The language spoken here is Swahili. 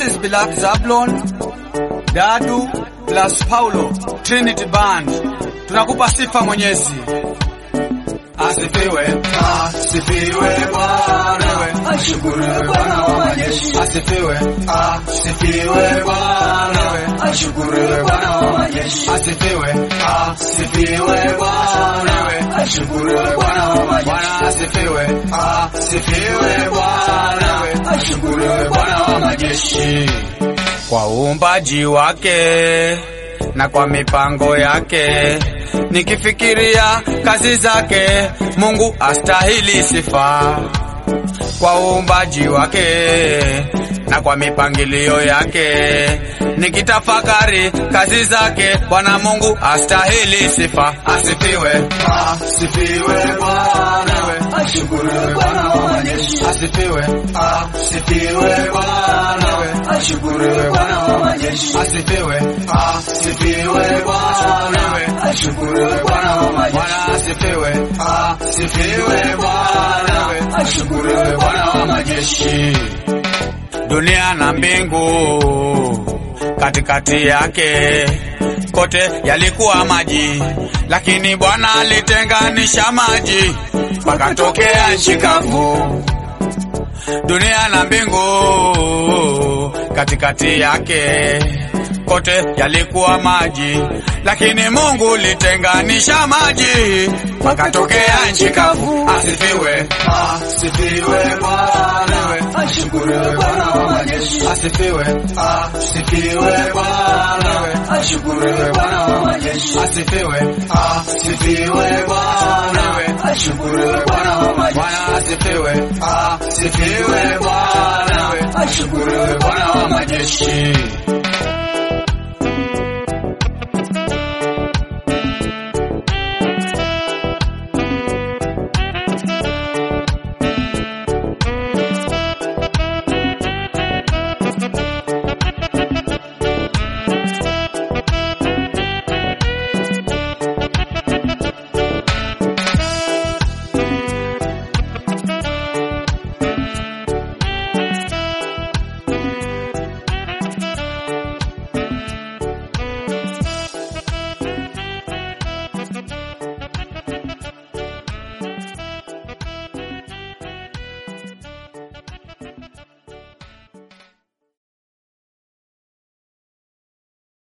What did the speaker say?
is Bilal Zablon, Dadu plus Paulo, Trinity Band. Tunakupa sifa Mwenyezi. Asifiwe, asifiwe Bwana, ashukuriwe Bwana wa majeshi. Asifiwe, asifiwe Bwana, ashukuriwe Bwana wa majeshi. Asifiwe, asifiwe Bwana, ashukuriwe Bwana wa majeshi. Bwana asifiwe, asifiwe Bwana, ashukuriwe Bwana wa majeshi. Kwa uumbaji wake na kwa mipango yake nikifikiria kazi zake, Mungu astahili sifa. Kwa uumbaji wake na kwa mipangilio yake, nikitafakari kazi zake, Bwana Mungu astahili sifa. Asifiwe, asifiwe Bwana, ashukuriwe Bwana wa majeshi. Asifiwe, asifiwe Bwana, ashukuriwe Bwana wa majeshi. Asifiwe, asifiwe Bwana, ashukuriwe Bwana wa majeshi. Bwana asifiwe, asifiwe Bwana, ashukuriwe Bwana wa majeshi. Dunia na mbingu katikati yake kote yalikuwa maji, lakini Bwana alitenganisha maji pakatokea nchi kavu. Dunia na mbingu katikati yake kote yalikuwa maji, lakini Mungu litenganisha maji pakatokea nchi kavu. Asifiwe, asifiwe Bwana, ashukuriwe Bwana wa majeshi. Asifiwe, asifiwe Bwana, ashukuriwe Bwana wa majeshi. Asifiwe, asifiwe Bwana, ashukuriwe Bwana wa majeshi. Bwana asifiwe, asifiwe Bwana, ashukuriwe Bwana wa majeshi.